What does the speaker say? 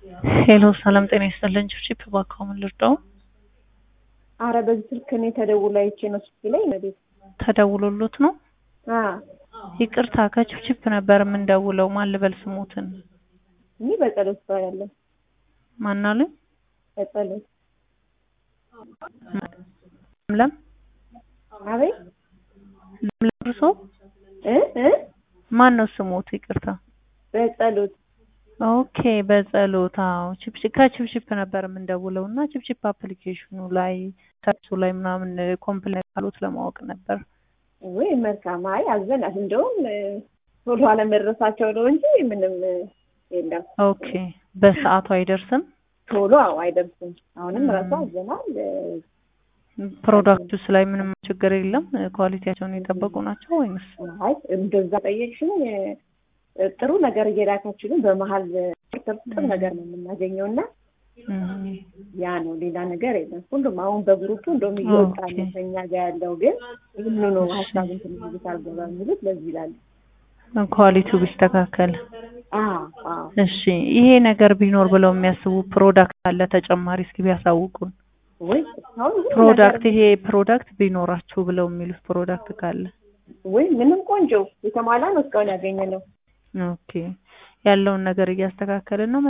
ሄሎ ሰላም ጤና ይስጥልን። ቺፕ እባክዎ ምን ልርዳው? አረ በዚህ ስልክ እኔ ተደውሎ አይቼ ነው ስልክ ላይ ቤት ተደውሎሎት ነው? አ ይቅርታ ከቺፕ ነበር የምንደውለው። ማን ልበል ስሙትን? እኔ በጸሎት እባላለሁ። ማን አሉኝ? በጸሎት ለምለም አቤት ለምለም እርሶ? እ እ ማን ነው ስሙት? ይቅርታ በጸሎት ኦኬ በጸሎት አዎ ቺፕ ከቺፕ ነበር የምንደውለው እና ቺፕ አፕሊኬሽኑ ላይ ሰርቹ ላይ ምናምን ኮምፕሌን ካሉት ለማወቅ ነበር። ወይ መልካም። አይ አዘናት እንደውም ቶሎ አለመድረሳቸው ነው እንጂ ምንም የለም። ኦኬ በሰዓቱ አይደርስም። ቶሎ አዎ አይደርስም። አሁንም ራሱ አዘናል። ፕሮዳክቱስ ላይ ምንም ችግር የለም። ኳሊቲያቸውን የጠበቁ ናቸው ወይንስ? አይ እንደዛ ጠየቅሽኝ። ጥሩ ነገር እየላካችሁ ግን በመሀል ጥሩ ነገር ነው የምናገኘው እና ያ ነው ሌላ ነገር የለም። ሁሉም አሁን በግሩፑ እንደውም እየወጣ ነው ከኛ ጋር ያለው ግን ይህን ነው ሀሳብ እንትን ልጅት አልገባ የሚሉት ለዚህ ይላሉ። ኳሊቲው ቢስተካከል አዎ አዎ እሺ። ይሄ ነገር ቢኖር ብለው የሚያስቡ ፕሮዳክት አለ ተጨማሪ እስኪ ቢያሳውቁን። ወይ እስካሁን ሁሉ ፕሮዳክት ነገር- ይሄ ፕሮዳክት ቢኖራችሁ ብለው የሚሉት ፕሮዳክት ካለ ወይ ምንም ቆንጆ የተሟላ ነው እስካሁን ያገኘ ነው። ኦኬ ያለውን ነገር እያስተካከልን ነው።